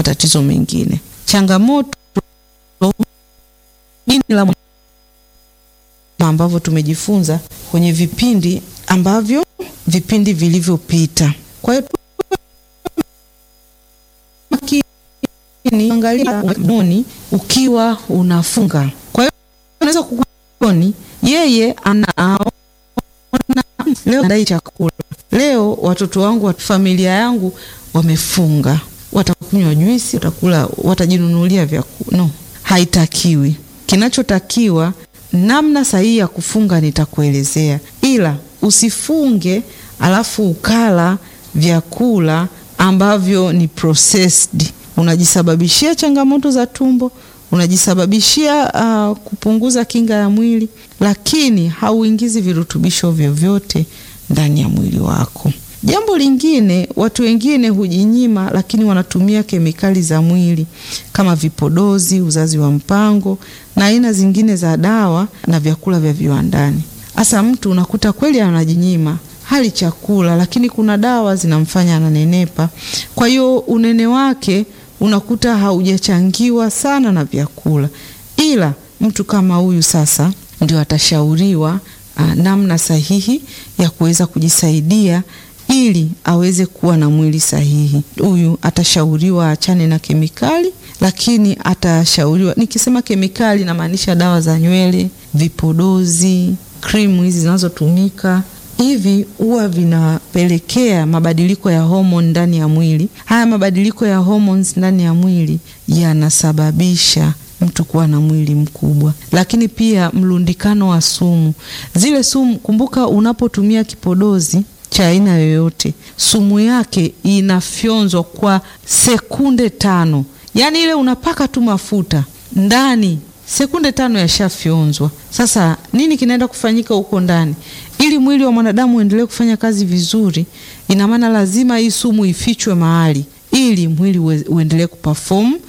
matatizo mengine. Changamoto ini la ambavyo tumejifunza kwenye vipindi ambavyo vipindi vilivyopita. Kwa hiyo angalia mdomoni ukiwa unafunga. Kwa hiyo unaweza kukuoni yeye anaona leo ndai chakula leo, watoto wangu, familia yangu wamefunga, watakunywa juisi, watakula, watajinunulia vyakula. No, haitakiwi. Kinachotakiwa namna sahihi ya kufunga nitakuelezea, ila usifunge alafu ukala vyakula ambavyo ni processed. Unajisababishia changamoto za tumbo, unajisababishia uh, kupunguza kinga ya mwili, lakini hauingizi virutubisho vyovyote ndani ya mwili wako. Jambo lingine, watu wengine hujinyima, lakini wanatumia kemikali za mwili kama vipodozi, uzazi wa mpango na aina zingine za dawa na vyakula vya viwandani. Hasa mtu unakuta kweli anajinyima hali chakula, lakini kuna dawa zinamfanya ananenepa. Kwa hiyo unene wake unakuta haujachangiwa sana na vyakula, ila mtu kama huyu sasa ndio atashauriwa a, namna sahihi ya kuweza kujisaidia ili aweze kuwa na mwili sahihi. Huyu atashauriwa achane na kemikali, lakini atashauriwa, nikisema kemikali namaanisha dawa za nywele, vipodozi, krimu hizi zinazotumika hivi huwa vinapelekea mabadiliko ya homoni ndani ya mwili. Haya mabadiliko ya hormones ndani ya mwili yanasababisha mtu kuwa na mwili mkubwa, lakini pia mlundikano wa sumu. Zile sumu, kumbuka, unapotumia kipodozi cha aina yoyote, sumu yake inafyonzwa kwa sekunde tano. Yaani ile unapaka tu mafuta ndani sekunde tano yashafyonzwa. Sasa nini kinaenda kufanyika huko ndani? Ili mwili wa mwanadamu uendelee kufanya kazi vizuri, ina maana lazima hii sumu ifichwe mahali ili mwili uendelee kuperform